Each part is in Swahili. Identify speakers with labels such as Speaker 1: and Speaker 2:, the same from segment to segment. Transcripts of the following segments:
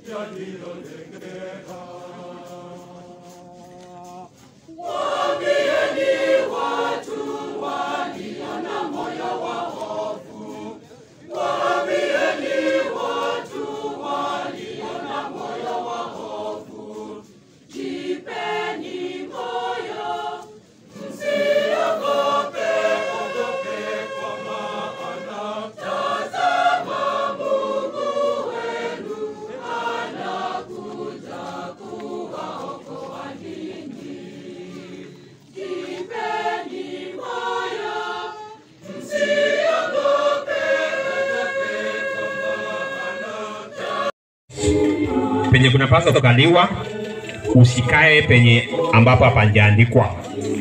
Speaker 1: penye kunapaswa kukaliwa, usikae penye ambapo hapajaandikwa.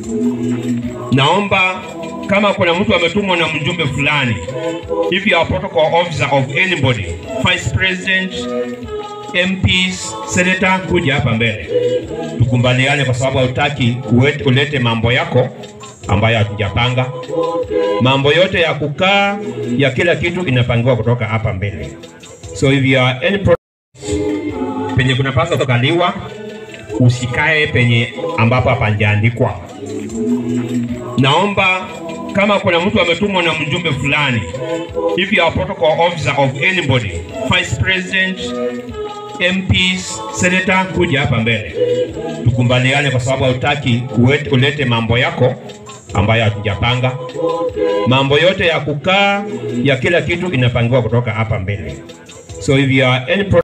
Speaker 1: Naomba kama kuna mtu ametumwa na mjumbe fulani, if you are protocol officer of anybody, vice president, MPs, senator, kuja hapa mbele tukubaliane, kwa sababu hautaki uwete- ulete mambo yako ambayo hatujapanga. Mambo yote ya kukaa ya kila kitu inapangiwa kutoka hapa mbele. So if you are any pro penye kunapaswa kukaliwa, usikae penye ambapo hapajaandikwa. Naomba kama kuna mtu ametumwa na mjumbe fulani, if you are protocol officer of anybody, vice president, MPs, senator, kuja hapa mbele tukubaliane, kwa sababu hautaki uwete- ulete mambo yako ambayo hatujapanga. Mambo yote ya kukaa ya kila kitu inapangiwa kutoka hapa mbele. So if you are any pro